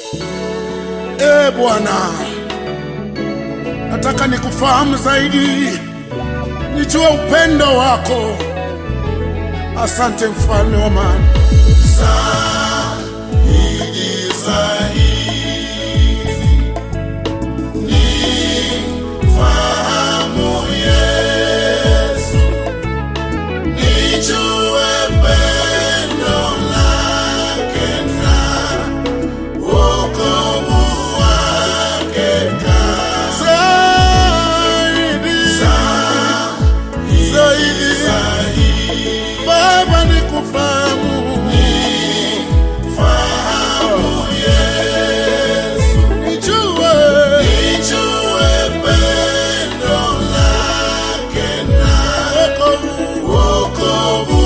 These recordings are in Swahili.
E Bwana, nataka nikufahamu zaidi, nijue upendo wako. Asante mfalme wa amani. Zaidi, zaidi, Baba nikufahamu, nijue, wokovu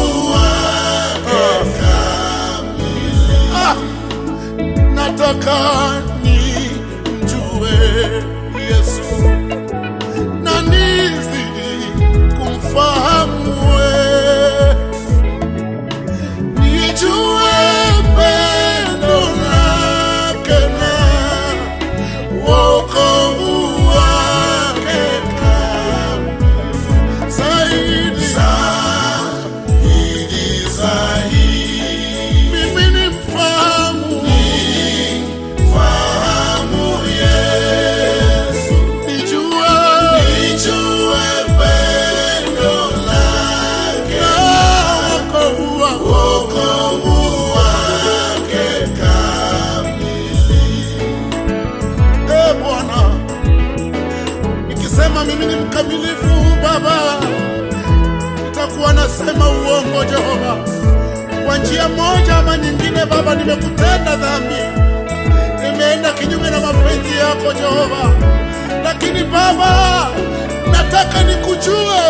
Ah, nataka nimjue Yesu na nizidi kumfahamu wewe, nijue pendo lake na wokovu wake kamili. zaidi mimi nimfahamu nijue na wokovu wake E Bwana, nikisema mimi ni mkamilifu Baba, nitakuwa nasema uongo Jehova. Kwa njia moja ama nyingine, Baba, nimekutenda dhambi, nimeenda kinyume na mapenzi yako Jehova, lakini Baba, nataka nikujue,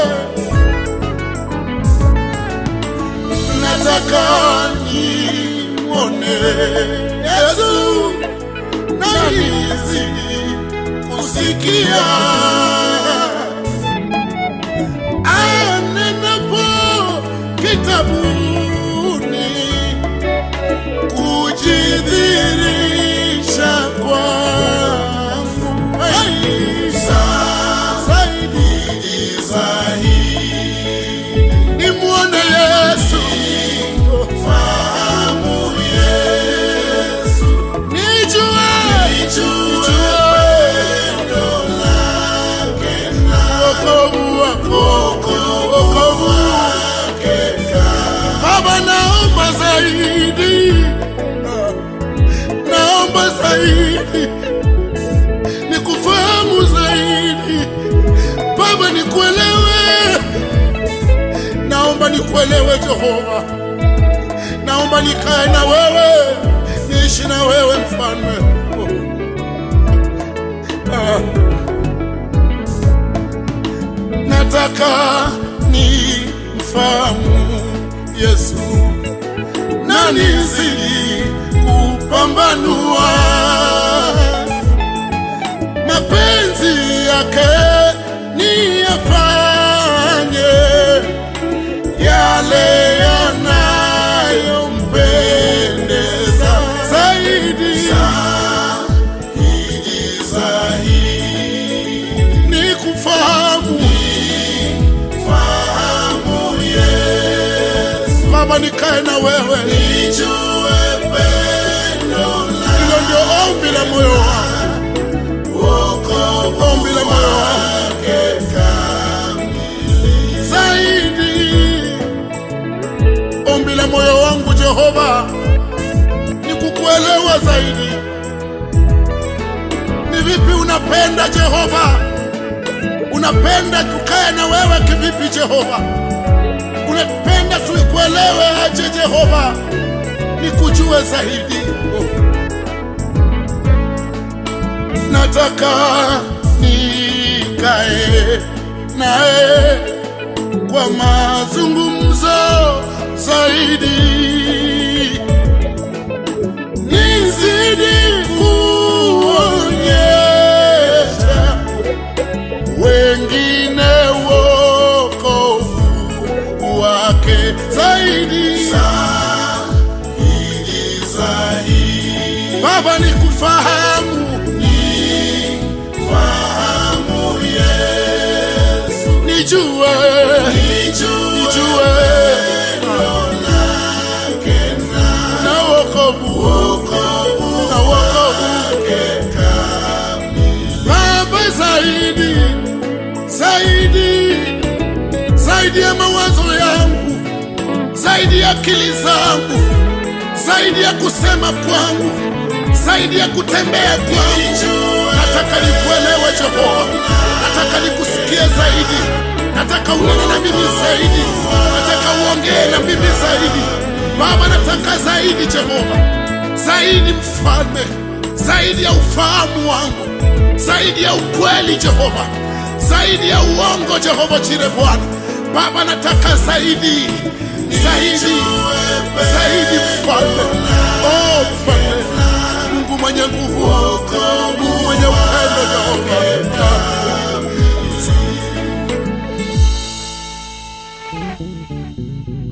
nataka nimwone Yesu na nizidi kusikia anenapo kitabuni kujidhirisha kwangu Hey, zaidi nimwone Yesu nijue wokovu wako wokovu Baba, naomba zaidi, naomba zaidi, nikufahamu zaidi Baba, nikuelewe, naomba nikuelewe Jehova, naomba nikae na wewe, niishi na wewe mfalme. Ah. nataka ni mfahamu Yesu na nizidi kupambanua mapenzi yake ni yafanye yale yanayompendeza zaidi ni kufahamu Baba, nikae na wewe, hilo ndio ombi la moyo wangu, ombi la moyo wangu zaidi, ombi la moyo wangu Jehova ni kukuelewa zaidi. Ni vipi unapenda Jehova? Unapenda tukae na wewe kivipi Jehova? Unapenda tuikuelewe aje Jehova? Nikujue zaidi. Oh. Nataka nikae naye kwa mazungumzo zaidi, nizidi kuonyesha wengine wokovu wake zaidi. Baba nikufahamu, fahamu Yesu, nijue, nijue na wokovu, na wokovu Baba, zaidi zaidi zaidi ya mawazo yangu, zaidi ya akili zangu, zaidi ya kusema kwangu, zaidi ya kutembea kwangu. Nataka nikuelewe Jehova, nataka nikusikie zaidi, nataka unene na mimi zaidi, nataka uongee na mimi zaidi. Baba, nataka zaidi Jehova, zaidi mfalme, zaidi ya ufahamu wangu, zaidi ya ukweli Jehova, zaidi ya uongo Jehova Jire Bwana. Baba, nataka zaidi, zaidi, zaidi mfalme, oh mfalme, Mungu mwenye nguvu, Mungu mwenye upendo Jehova.